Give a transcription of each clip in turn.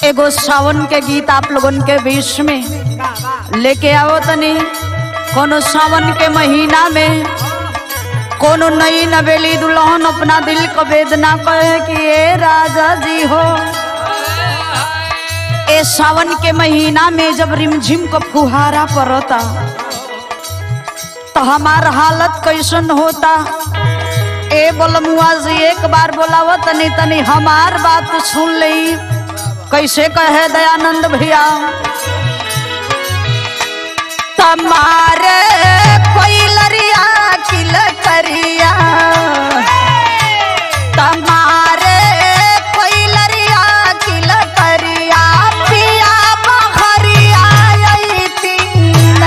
एगो सावन के गीत आप लोगन के बीच में लेके आओ तनी कोनो सावन के महीना में कोनो नई नवेली दुल्हन अपना दिल को वेदना कहे कि ए राजा जी हो ए सावन के महीना में जब रिमझिम को फुहारा पड़ता तो हमार हालत कैसन होता ए बोलमुआ जी एक बार बोलाव तनी तनी हमार बात सुन ली कैसे कहे दयानंद भैया तमारे कोई लरिया किल करिया तमारे कोई लरिया किल करिया पिया बहरिया आई तीना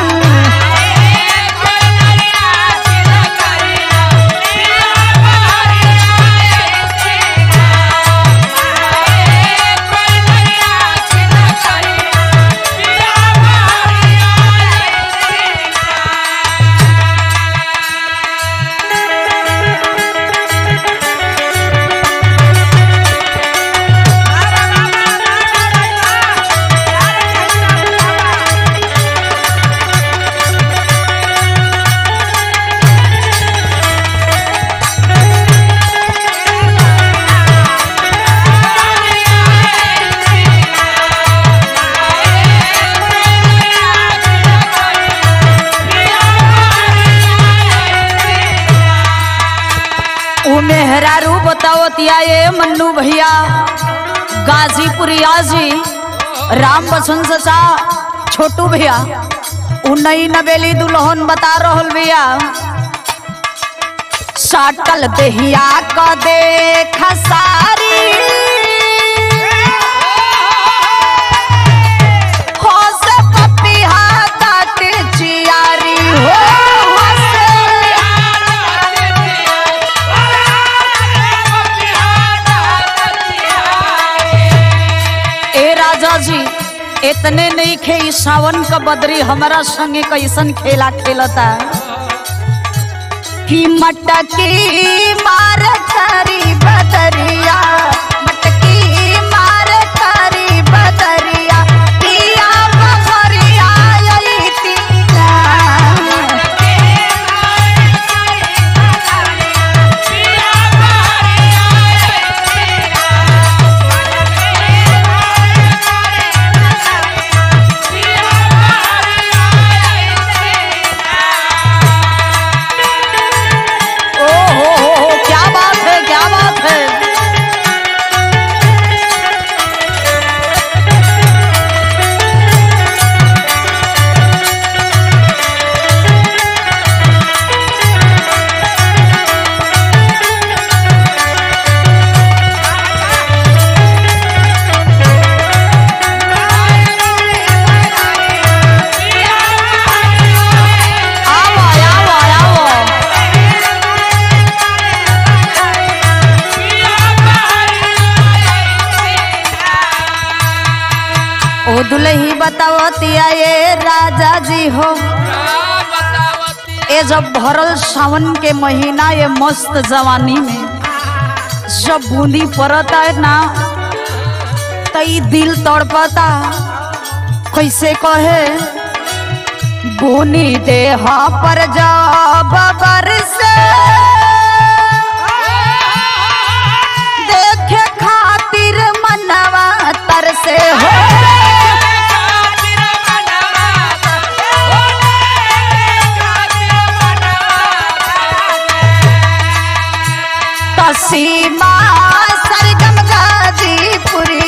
ऊ मेहरारू बताओ तिया ये मन्नू भैया गाजीपुरिया जी राम बसंत सा छोटू भैया ऊ नई नवेली दुल्हन बता रहल भैया साटल देहिया क देख सारी होस पपिहा काट चियारी हो होस ए राजा जी इतने नहीं खे ई सावन का बदरी हमारा संगे कैसन खेला खेलता कि मटकी मार करी बदरिया मटकी मार करी बदरिया पिया बहरिया आई तीना ओ हो हो हो क्या बात है क्या बात है आओ आओ आओ ओ दुलही बतावतिया ये राजा जी हो ए जब भरल सावन के महीना ये मस्त जवानी में जब बूंदी पड़ता है ना तो ई दिल तड़पता कैसे कहे बुनी देह पर जब बरसे देखे खातिर मनवा तरसे हो तसीमा सरगम गाजीपुरी